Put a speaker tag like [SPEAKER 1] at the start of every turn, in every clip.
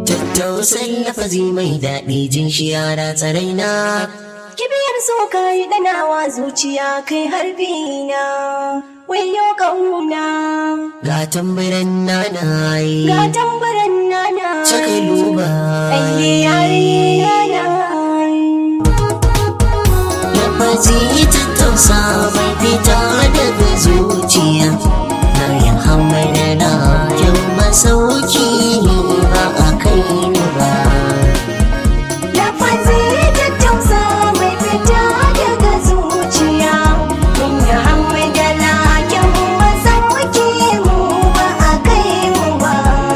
[SPEAKER 1] Tattausan lafazi mai daɗi jin shi yara tsaraina.
[SPEAKER 2] Kibiyar so ka yi ɗanawa zuciya kai harbi na wayo ƙauna.
[SPEAKER 1] Ga tambaran nana yi.
[SPEAKER 2] Ga tambaran nana.
[SPEAKER 1] Caka luba.
[SPEAKER 2] Aye yare nana.
[SPEAKER 1] Lafazi tattausa bai fita daga zuciya. Na yi hamadana yau masauki ne ba a kai ni ba.
[SPEAKER 2] Lafazi tattausa mai fita daga zuciya. Mun yi hamdala kyan masauki mu ba a kai mu ba.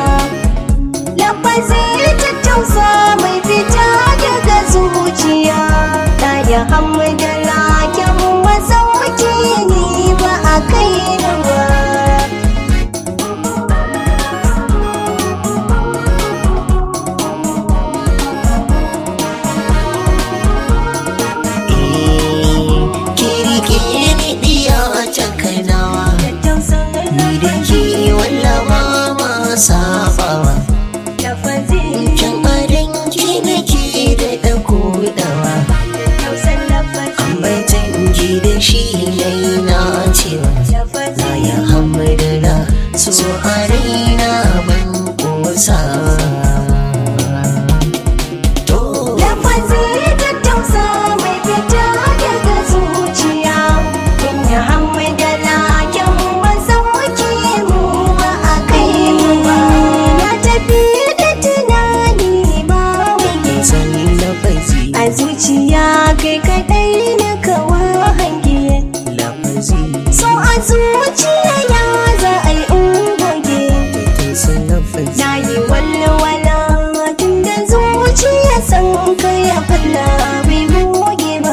[SPEAKER 2] Lafazi tattausa mai fita daga zuciya. Na yi hamdala kyan masauki ni ba a kai ni ba.
[SPEAKER 1] Kirki ni diya cakanawa. Ni da ke wallawa ma sabawa. Can adan ki nake da ɗakudawa. Ambatan ki da shi nai na cewa. Na ya hamadana so a raina ban kosa. To,
[SPEAKER 2] Lafazi tattausa mai fita daga zuciya Kun yi hamdala kyan masauki mu ba a kai mu ba Na tafi da tunani ba wani
[SPEAKER 1] san lafazi,
[SPEAKER 2] A zuciya kai kadai na kawo hange
[SPEAKER 1] lafazi,
[SPEAKER 2] So a zuciya ya za a yi ungoge
[SPEAKER 1] kin san lafazi.
[SPEAKER 2] Na yi walwala tun da zuciya san ka ya falla bai buge ba.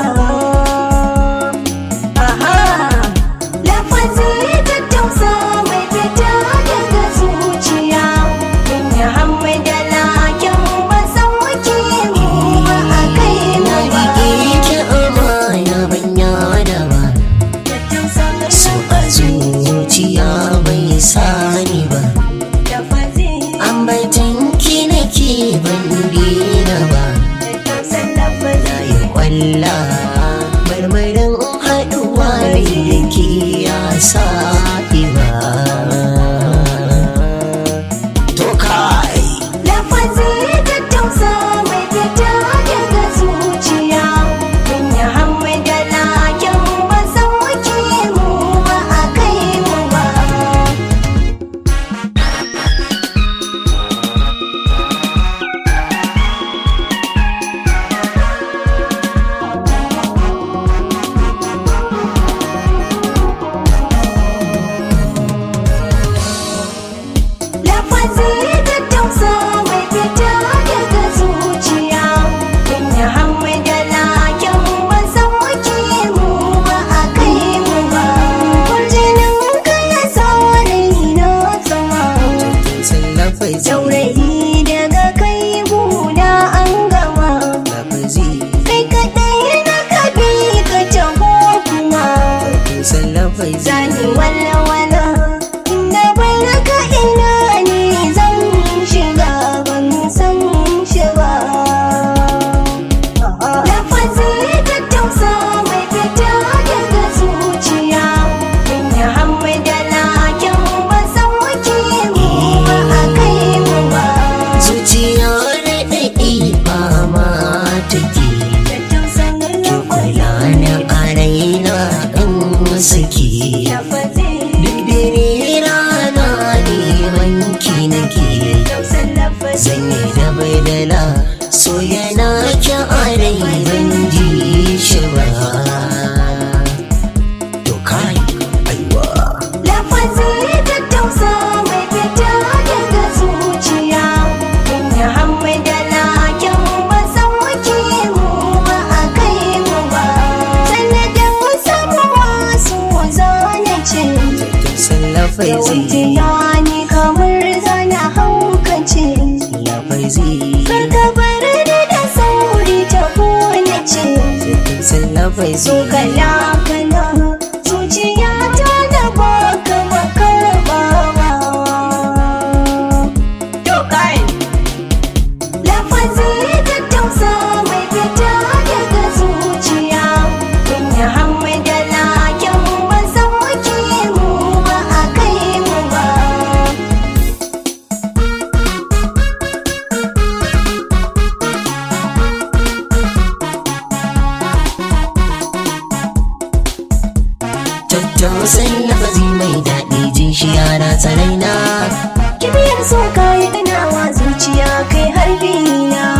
[SPEAKER 2] Aha, lafazi tattausa mai fita daga zuciya. Mun yi hamdala kyan masauki mu ba a kai mu
[SPEAKER 1] Na
[SPEAKER 2] ba.
[SPEAKER 1] rike ki amana ban yada ba.
[SPEAKER 2] Tattausa
[SPEAKER 1] So a zuciya bai sani ba.
[SPEAKER 2] lafazi,
[SPEAKER 1] Ambatan ki nake ban dina ba.
[SPEAKER 2] tattausa lafazi.
[SPEAKER 1] Na yi kwalla marmarin haɗuwa da ke ya sa ba. To kai.
[SPEAKER 2] Lafazi tattausa mai fita daga zuciya Mun yi hamdala kyan masauki mu ba a kai mu ba Lafazi tattausa mai fita daga zuciya Mun yi hamdala kyan masauki mu ba a kai mu ba Kurjinin ka ya sa raina sama
[SPEAKER 1] Kin san lafazi,
[SPEAKER 2] Saurayi daga kai buna an gama
[SPEAKER 1] lafazi,
[SPEAKER 2] Kai kaɗai na kabi ka taho kuma
[SPEAKER 1] kin san lafazi.
[SPEAKER 2] Zani walwala inda bai raka ina ne zan shiga ban san shiga Lafazi tattausa mai fita daga zuciya Mun yi hamdala kyan masauki mu ba a kai mu ba
[SPEAKER 1] Zuciya raɗaɗi ba ma take. Ki kula na a raina in saki. Duk dare rana neman ki nake. Zan yi da baidala so yana ki a rai ban ji shi ba. To kai, aiwa.
[SPEAKER 2] Lafazi tattausa mai fita daga zuciya Mun yi hamdala kyan masauki mu ba a kai mu ba Sanadin samuwa su zane ce
[SPEAKER 1] Kin san lafazi,
[SPEAKER 2] Yawanciya ni kamar zana haukace
[SPEAKER 1] lafazi,
[SPEAKER 2] Karka bar ni da sauri ta kone ce
[SPEAKER 1] kin san lafazi.
[SPEAKER 2] So kala kala zuciya ta da baka makarbawa
[SPEAKER 1] tattausan lafazi mai daɗi jin shi yara tsaraina
[SPEAKER 2] kibiyar so kayi ɗanawa zuciya kai harbi na